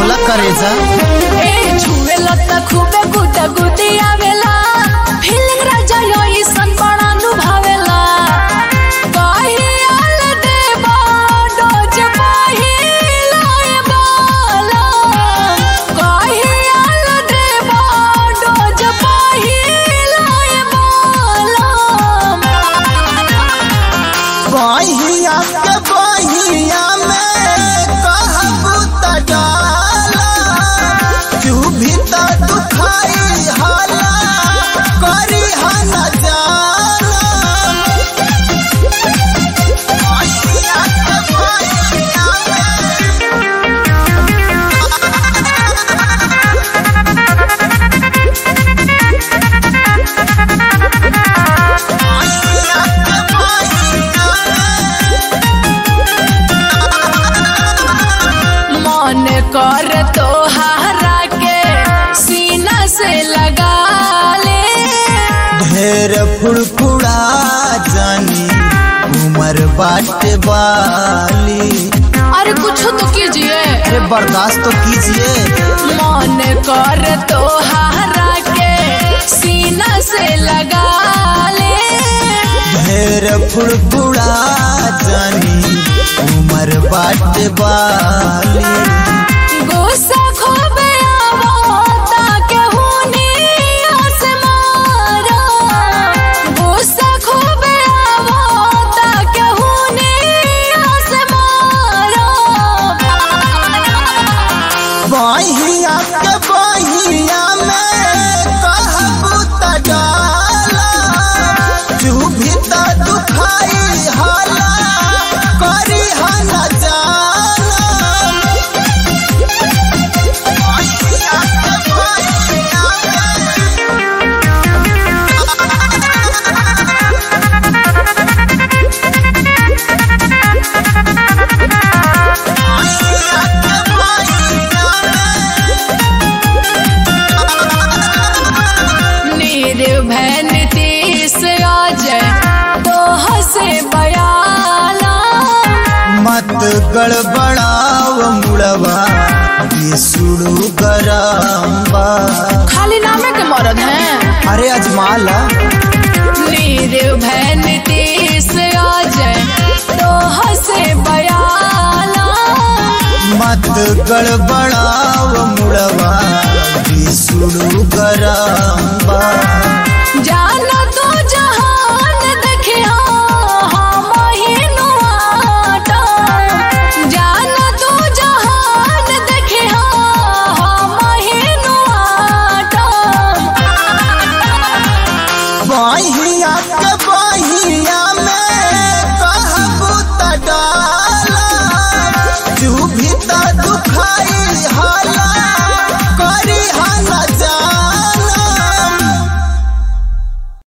बोला करेजा ए छुएला त खूबे गुदा गुदी आवेला फीलिंग राजा योई सन बड़ा नुभावेला कहियाल देबा डोज पहिला ए बाला कहियाल देबा डोज पहिला ए बाला बहिया के बहिया में कहबू त डाला तू भी त दुखाई हाला करी हन जाला बहिया के बहिया बहिया के बहिया मन कर तो हरा के सीना से लगा ले ढेर फुड़फुड़ा जानी उमर बाट वाली अरे कुछ तो कीजिए अरे बर्दाश्त तो कीजिए मन कर तो हरा के सीना से लगा ले ढेर फुड़फुड़ा जानी उमर बाट वाली गुस्सा खूबे आवता के हुनी आसमारा गुस्सा खूबे आवता के हुनी आसमारा बहिया के बहिया में कहबू त डाला तू भी त दुखाई हाला करी हन जाला बहिया के बहिया बहिया के बहिया निर्भय नीतीश आज तो हसे बयाला मत गड़बड़ाव मुड़वा ये सुड़ू गरम्बा खाली नामे के मरद हैं अरे अजमाला निर्भय नीतीश आज तो हसे बयाला मत गड़बड़ाव मुड़वा ये सुड़ू गरम्बा जाना तो जहान देखिया हम हिनु आटा जाना तो जहान देखिया हम हिनु आटा बहिया के बहिया में कहबू त डाला तू भी त दुखाई हाला